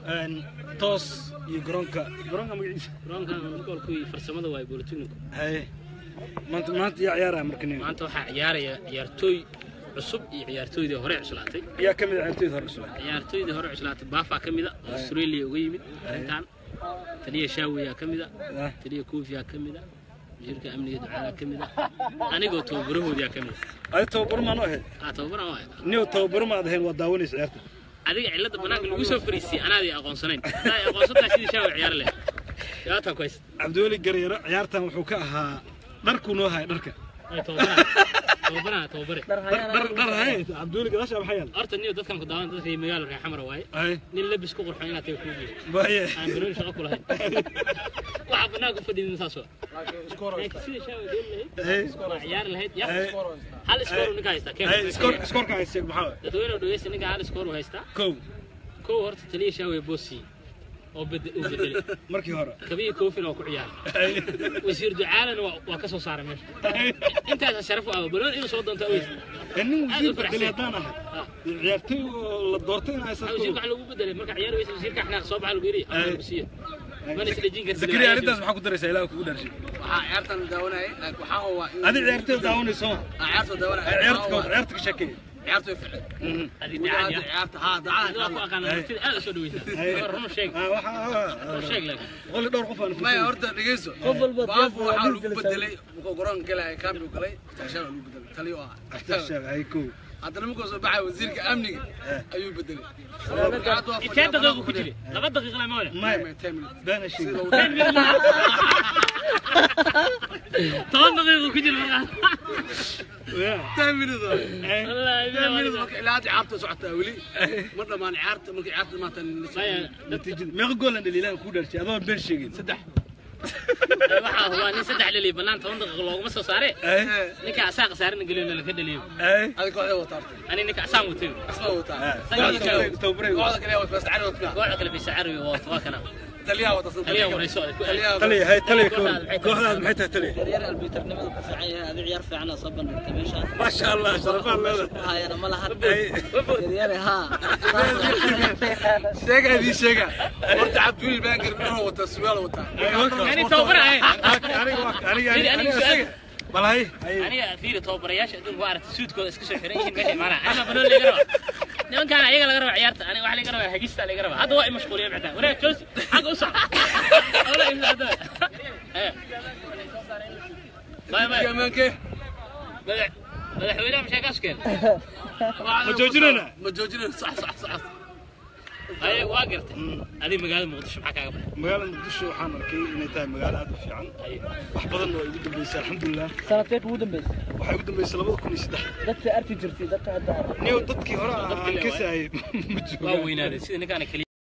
Een, toos iyo garoonka garoonka magaciisa garoonkan goolkii farsamada waay bolitecnico haye maanta maanta yaa ciyaaraya marka nin maanta waxaa ciyaaraya ciyaartooy cusub iyo ciyaartooydii hore cuslaatay yaa ka mid ah ciyaartoyda hore cusub ciyaartooydii hore cuslaatay baafaa ka mida oo australia uga yimid arrintan taliya shaawiyaa ka mida Ah. taliya koofiyaa ka mida wasiirka amniga ducaalaa ka mida anigoo tababarahoodiyaa ka mida adi tababar maan u ahayd aa tababaran waay niyow tababaro maad ahayn waa daawanaysa ciyaarta adiga cilada banaanka lagu soo fariisiyey anaadii aqoonsanayn hadaa aqoonsantaa sidii shaawi ciyaar leh dhibaataan ku haysta cabdiweli garyaro ciyaartan wuxuu ka ahaa dharkuu noo haya dharka Ay, tababaraa tababaraa tababare dhar dhar dhar haye cabdiweli gadaasha maxaa yaala horta niyo dadkan ku daawan dadka magaalo reer xamara waaye haye nin labis ku qurxoon inaad taga kuugiyo baye aan banooni shaqo ku lahayn waxaa banaanka u fadhiidin saas waa laakiin sida shaawi dheeli haye lahayd waa ciyaari lahayd ya haye hal iskoor ninka haystaa haye keen iskoor iskoorka hayse maxaa waay? dadweyne oo dhegeysta ninka hal iskoor uu haystaa kow kow horta taliya shaawi boosi oo bed- uu bedelay markii hore kabiya koofina waa ku ciyaaray haye wasiir ducaalana waa waa ka soo saaray meesha intaasa sharaf u ah banooni inuu soo doonta aweys ee nin Aad u wasiir faraxsan. bedeli haddaan ahay ciyaartoy oo la doortay in haysa wasiirka waxa lagu bedelay marka ciyaar weysa wasiirka xanaaq soo baxa lagu yidhi Ay. lagu siiyo mana isdhejin kartid zakariya arrintaas maxaa ku daraysaa ilaah kugu dharshay waxaa ciyaartan daawanayay laakiin waxaa hubaa in adi ciyaartoy daawanayso ma ciyaarta daawanayay ciyaarta ka ciyaarta ka sheekay ciyaarta way ficnay Adi gudaha dacad ya. ciyaarta haa Adiga dacada ku aqaana martida aad u soo dhaweysaa Ay. War run sheeg ah waxa run sheeg laakiin qoli dhowr qof aan maya horta dhegeyso Qof walba baabu diyaar waa waxaa nin lagu kala bedelay wuxuu garoonka galaya kaambi u galay taashaa lagu bedelay taliyo ah sheeg ay kow haddana markuu soo baxay wasiirka amniga ayuu bedelay intee daqiiqo ku jiri laba daqiiqo lama wada maya ten minutes been sheeg toban daqiiqo ku jiri markaa ten minutes wallaahi ten minutes bilaw marka ilaa hadda ciyaarta socotaa weli ma dhammaan ciyaarta marka ciyaarta dhamaatan maya natiijada meeqa gool aan dhaliilaan ku dharshay adoo been sheegin saddex waxaa hubaa nin saddex dhaliya bannaan toban daqiiqo looguma soo saare ay ninka asaa khasaarina geliyo laka dhaliyo ay adiga kooxda wataa horta ani ninka asaan watay asma wataa tababaray tababaray kooxda kale waa fast cari wataa kooxda kale bisa carabi waa waa kana taliyaha wataa taliya warayso taliyaha taliya hay taliya kooxdaad maxay tahay taliya yaryar albitarnimada ku fiican yahay adi ciyaar fiican oo soo bandhigtay meeshaan ما شاء الله شرفان meesha لنا ku hayana ma lahan أي. yaryare haa sheega idii sheega horta cabdiwiil baangir wuxuu wataa suwaal wataa yani tababara ahayn أنا أنا أنا بل هاي aniga fiiri tababarayaasha adduunka waa aragtay suudkooda iska soo xiran yihiin meesha imaanaa anima banoon laga raba nimankaan ayaga laga raba ciyaarta aniga waxa laga rabaa hagista laga rabaa hadda waa i mashquuliya mactaa wanaag joosi xagga u soc Ola ibn Abdallah. Eh. Bye, bye. amaankee Madax- madaxweynaha mashaakaas keen ما جوجنا ma joojinayno sax sax sax ay waa gartay adiga magaalada muqdisho maxaa kaaga baxay magaalada muqdisho waxaan arkay inay tahay magaalo aad u fiican wax badan oo igu dambeysay alxamdulilah sanadkeed ugu dambeysay waxay ugu dambeysay labada kun iyo saddex dadka arki jirtay dadka hadda arki niyo dadkii hore aan Dadkii le ka waay. saayay ma waa joogaan weynaaday sida ninkaana keliya